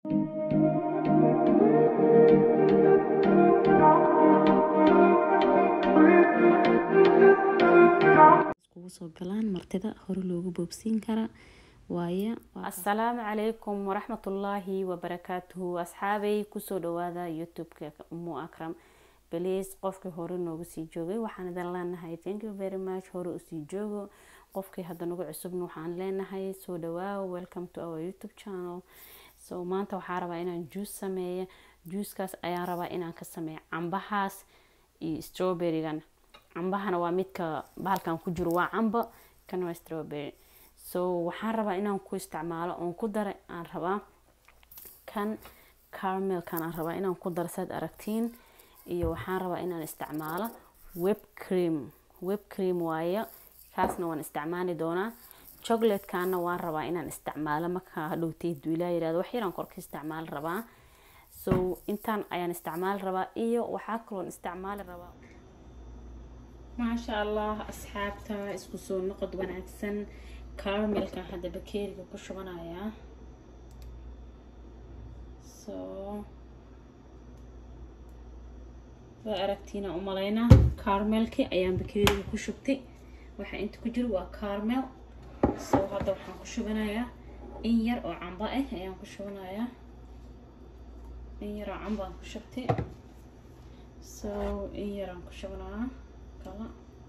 iskugu soo galaan martida hore loogu boobsiin kara waaye asalaamu calaykum waraxmatullaahi wabarakaatuhu asxaabay kusoo dhawaada youtube-ka umu akram baliis qofkii hore noogu sii joogay waxaan idin leenahay thank you very much hore usii joogo qofkii hadda nagu cusubna waxaan leenahay soo dhawaawo welcome to our youtube channel so maanta waxaa rabaa inaan juus sameeyo juuskaas ayaan rabaa inaan ka sameeyo cambahaas iyo strawberrygan cambahana waa midka bahalkan ku jiro waa cambo kan waa strawberry so waxaan rabaa inaan ku isticmaalo oon ku dara aan rabaa kan carmelkan aan rabaa inaan ku daro saad aragtiin iyo waxaan rabaa inaan isticmaalo web cream web cream waaye kaasna waan isticmaali doonaa chocolatekana waan rabaa inaan isticmaalo markaa hadhowtay duilaa yirahdo wax yaraan korka isticmaali rabaa so intaan ayaan isticmaali rabaa iyo waxaa kaloon isticmaali rabaa maasha allah asxaabta isku soo noqod wanaagsan carmelkan hadda bakeeriga ku shubanayaa so waa aragtiina umalaynaa carmelki ayaan bakeeriga ku shubtay waxaa inta ku jiro waa carmel so hadda waxaan ku shubanayaa in yar oo camba ah ayaan ku shubanayaa in yar oo camba aan ku shubtay so in yaraan ku shubanaa kala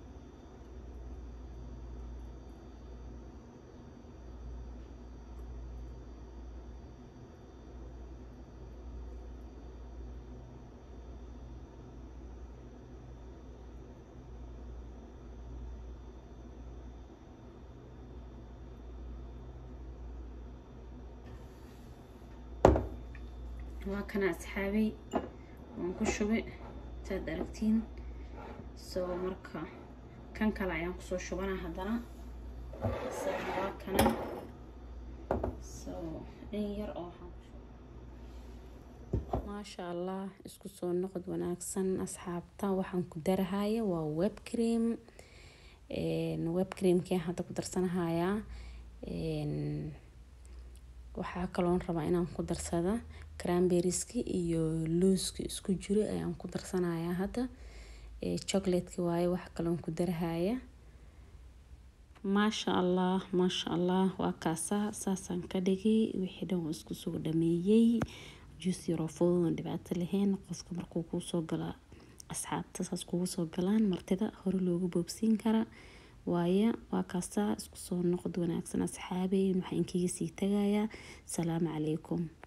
waa kana asxaabay waan ku shubay saad aragtiin so marka kan kale ayaan kusoo shubanaa haddana isagana waa kana so in yar oo maasha allah isku soo noqod wanaagsan asxaabta waxaan ku darahaya waa web cream web creamkii hadda ku darsanahayaa waxaa kaloon rabaa inaan ku darsada cranberrieski iyo looski isku jiro ayaan ku darsanayaa hadda chocolateki waaye wax kaloon ku darahaya maasha allah maasha allah waa kaasaa saasaan ka dhigay wixii dhan waa isku soo dhameeyey juus yaroo fududan dhibaato lahayn qofka markuu kuu soo gala asxaabta saas kugu soo galaan martida hore loogu boobsiin kara waaye waa kaasaa isku soo noqod wanaagsan asxaabey waxaan inkiga sii tagayaa salaamu calaykum